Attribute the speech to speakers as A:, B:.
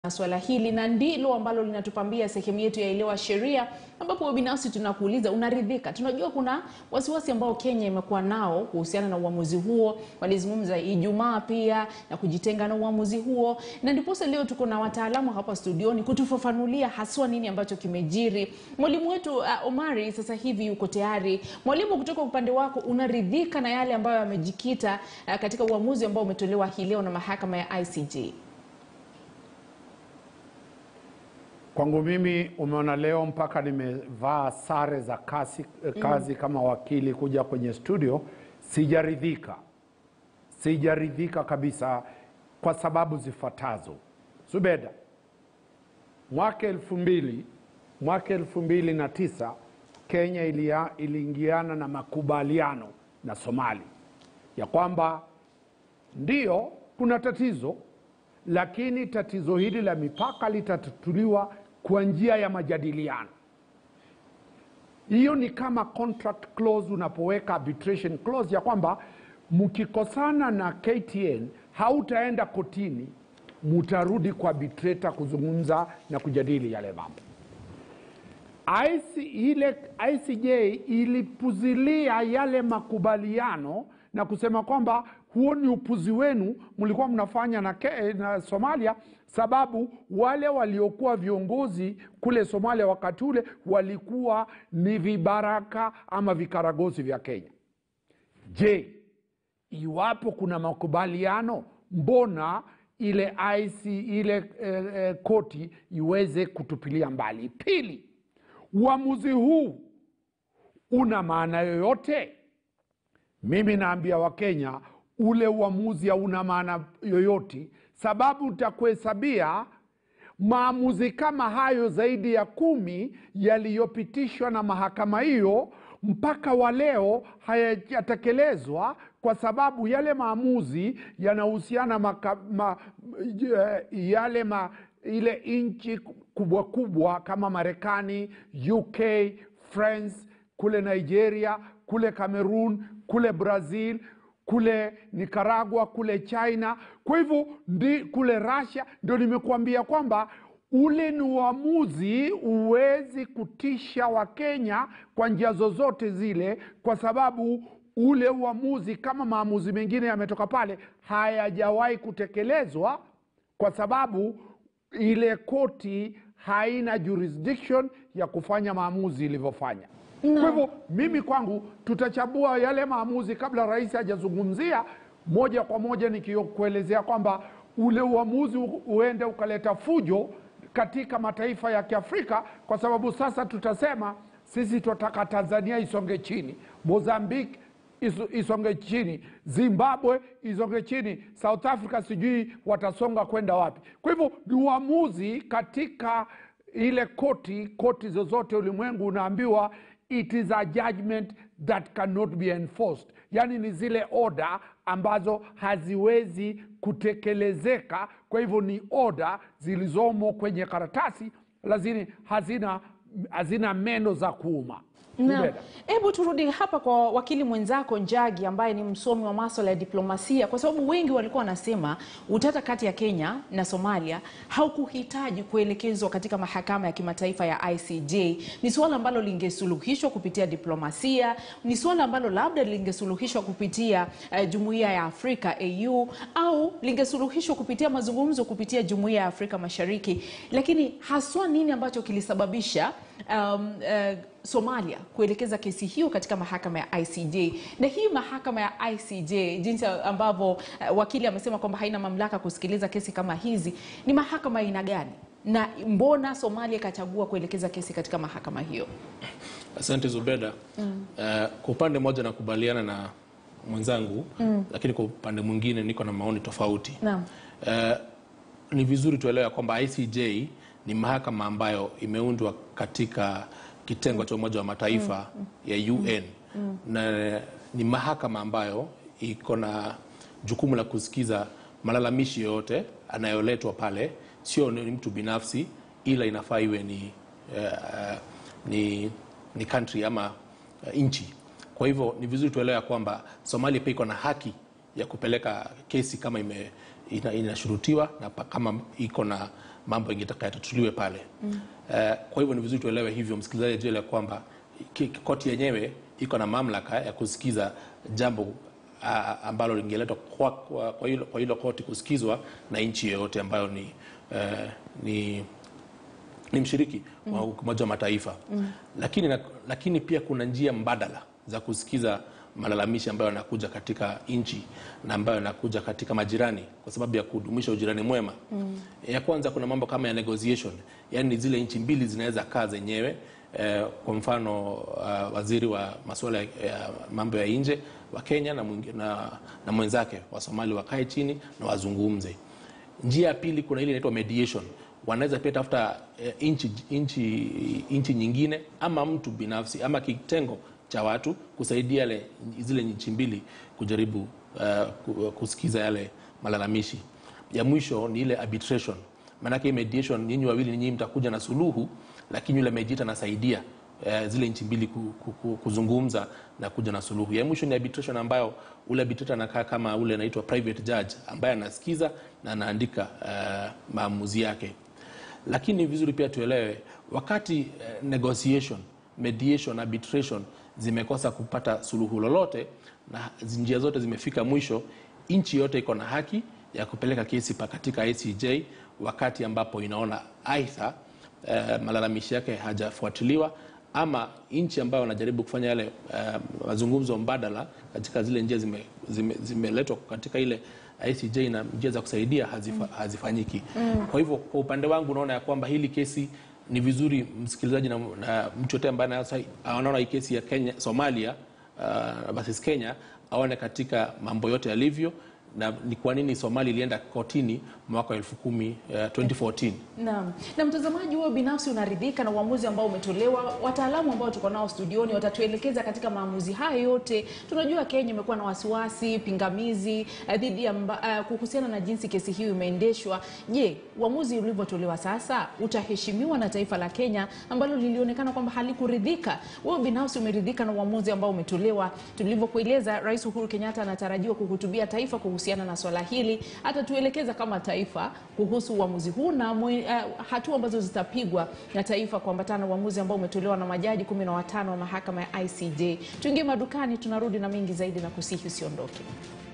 A: swala hili na ndilo ambalo linatupambia sehemu yetu ya elewa sheria, ambapo binafsi tunakuuliza unaridhika. Tunajua kuna wasiwasi ambao Kenya imekuwa nao kuhusiana na uamuzi huo, walizungumza Ijumaa pia na kujitenga na uamuzi huo, na ndiposa leo tuko na wataalamu hapa studioni kutufafanulia haswa nini ambacho kimejiri. Mwalimu wetu uh, Omari sasa hivi yuko tayari. Mwalimu, kutoka upande wako, unaridhika na yale ambayo yamejikita uh, katika uamuzi ambao umetolewa hii leo na mahakama ya ICJ?
B: Kwangu mimi umeona leo mpaka nimevaa sare za kazi, kazi kama wakili kuja kwenye studio. Sijaridhika, sijaridhika kabisa kwa sababu zifuatazo. Zubeda, mwaka elfu mbili mwaka elfu mbili na tisa Kenya ilia, iliingiana na makubaliano na Somali ya kwamba ndiyo kuna tatizo lakini tatizo hili la mipaka litatatuliwa kwa njia ya majadiliano. Hiyo ni kama contract clause, unapoweka arbitration clause ya kwamba mkikosana na KTN hautaenda kotini, mutarudi kwa arbitrator kuzungumza na kujadili yale mambo. IC, ile ICJ ilipuzilia yale makubaliano na kusema kwamba huo ni upuzi wenu mlikuwa mnafanya na, ke, na Somalia, sababu wale waliokuwa viongozi kule Somalia wakati ule walikuwa ni vibaraka ama vikaragosi vya Kenya. Je, iwapo kuna makubaliano, mbona ile IC, ile eh, eh, koti iweze kutupilia mbali? Pili, uamuzi huu una maana yoyote? Mimi naambia Wakenya ule uamuzi hauna maana yoyote, sababu utakuhesabia maamuzi kama hayo zaidi ya kumi yaliyopitishwa na mahakama hiyo mpaka wa leo hayajatekelezwa, kwa sababu yale maamuzi yanahusiana maka, ma, yale ma, ile nchi kubwa kubwa kama Marekani, UK, France, kule Nigeria, kule Cameroon, kule Brazil kule Nicaragua, kule China, kwa hivyo ndi kule Russia. Ndio nimekuambia kwamba ule ni uamuzi huwezi kutisha Wakenya kwa njia zozote zile, kwa sababu ule uamuzi kama maamuzi mengine yametoka pale, hayajawahi kutekelezwa kwa sababu ile koti haina jurisdiction ya kufanya maamuzi ilivyofanya.
A: No.
B: Kwa hivyo mimi kwangu tutachambua yale maamuzi kabla rais hajazungumzia moja kwa moja, nikikuelezea kwamba ule uamuzi uende ukaleta fujo katika mataifa ya Kiafrika, kwa sababu sasa tutasema sisi tunataka Tanzania isonge chini, Mozambique isonge chini, Zimbabwe isonge chini, South Africa sijui watasonga kwenda wapi. Kwa hivyo ni uamuzi katika ile koti, koti zozote ulimwengu unaambiwa it is a judgment that cannot be enforced, yaani ni zile oda ambazo haziwezi kutekelezeka. Kwa hivyo ni oda zilizomo kwenye karatasi, lakini hazina, hazina meno za kuuma.
A: Na hebu turudi hapa kwa wakili mwenzako Njagi ambaye ni msomi wa masuala ya diplomasia, kwa sababu wengi walikuwa wanasema utata kati ya Kenya na Somalia haukuhitaji kuelekezwa katika mahakama ya kimataifa ya ICJ. Ni suala ambalo lingesuluhishwa kupitia diplomasia, ni suala ambalo labda lingesuluhishwa kupitia uh, jumuiya ya Afrika AU, au lingesuluhishwa kupitia mazungumzo kupitia jumuiya ya Afrika Mashariki. Lakini haswa nini ambacho kilisababisha um, uh, Somalia kuelekeza kesi hiyo katika mahakama ya ICJ. Na hii mahakama ya ICJ, jinsi ambavyo uh, wakili amesema kwamba haina mamlaka kusikiliza kesi kama hizi, ni mahakama aina gani, na mbona Somalia ikachagua kuelekeza kesi katika mahakama hiyo?
C: Asante Zubeda. mm. Uh, kwa upande mmoja nakubaliana na mwenzangu mm. lakini kwa upande mwingine niko na maoni tofauti.
A: Naam.
C: Uh, ni vizuri tuelewe kwamba ICJ ni mahakama ambayo imeundwa katika kitengo cha Umoja wa Mataifa mm. ya UN mm. na ni mahakama ambayo iko na jukumu la kusikiza malalamishi yoyote anayoletwa pale, sio ni mtu binafsi, ila inafaa iwe ni, uh, ni, ni country ama uh, nchi. Kwa hivyo ni vizuri tuelewe kwamba Somalia pia iko na haki ya kupeleka kesi kama ime, ina, inashurutiwa na pa- kama iko na mambo ingetaka yatatuliwe pale Eh, kwa hivyo ni vizuri tuelewe hivyo, msikilizaji ajue ya kwamba ki- koti yenyewe iko na mamlaka ya kusikiza jambo ah, ambalo lingeletwa kwa, kwa, kwa, hilo, kwa hilo koti kusikizwa na nchi yoyote ambayo ni, eh, ni ni mshiriki wa Umoja wa Mataifa lakini, na, lakini pia kuna njia mbadala za kusikiza malalamishi ambayo yanakuja katika nchi na ambayo yanakuja katika majirani kwa sababu ya kudumisha ujirani mwema. Ya kwanza kuna mambo kama ya negotiation, yaani zile nchi mbili zinaweza kaa zenyewe eh, kwa mfano uh, waziri wa masuala ya ya mambo ya nje wa Kenya na, mwingi- na, na mwenzake wa Somali wakae chini na wazungumze. Njia ya pili kuna ile inaitwa mediation. Wanaweza pia tafuta eh, nchi nchi nchi nyingine ama mtu binafsi ama kitengo cha watu kusaidia yale zile nchi mbili kujaribu eh, ku- kusikiza yale malalamishi. Ya mwisho ni ile arbitration. Maanake hii mediation, nyinyi wawili nyinyi mtakuja na suluhu, lakini yule mediator anasaidia eh, zile nchi mbili ku, ku, ku, kuzungumza na kuja na suluhu. Ya mwisho ni arbitration ambayo ule arbitrator anakaa kama ule anaitwa private judge ambaye anasikiza na anaandika eh, maamuzi yake. Lakini ni vizuri pia tuelewe wakati eh, negotiation, mediation, arbitration zimekosa kupata suluhu lolote na njia zote zimefika mwisho, nchi yote iko na haki ya kupeleka kesi pa katika ICJ wakati ambapo inaona aidha eh, malalamishi yake hajafuatiliwa ama nchi ambayo wanajaribu kufanya yale eh, mazungumzo mbadala katika zile njia zimeletwa zime, zimeletwa katika ile ICJ na njia za kusaidia hazifa, hazifanyiki. Kwa hivyo kwa upande wangu naona ya kwamba hili kesi ni vizuri msikilizaji na, na mtu yote ambaye anasa- anaona hii kesi ya Kenya, Somalia uh, versus Kenya aone katika mambo yote yalivyo na ni kwa nini Somalia ilienda kotini mwaka wa elfu kumi uh, 2014.
A: Naam. Na mtazamaji, wewe binafsi unaridhika na uamuzi ambao umetolewa? Wataalamu ambao tuko nao studioni watatuelekeza katika maamuzi haya yote. Tunajua Kenya imekuwa na wasiwasi, pingamizi eh, dhidi ya mba- eh, kuhusiana na jinsi kesi hiyo imeendeshwa. Je, uamuzi ulivyotolewa sasa utaheshimiwa na taifa la Kenya ambalo lilionekana kwamba halikuridhika? Wewe binafsi umeridhika na uamuzi ambao umetolewa? Tulivyokueleza, Rais Uhuru Kenyatta anatarajiwa kuhutubia taifa kuhusiana na swala hili. Atatuelekeza kama taifa kuhusu uamuzi huu na mwe, uh, hatua ambazo zitapigwa na taifa kuambatana na uamuzi ambao umetolewa na majaji kumi na watano wa mahakama ya ICJ. Tuingie madukani, tunarudi na mengi zaidi na kusihi usiondoke.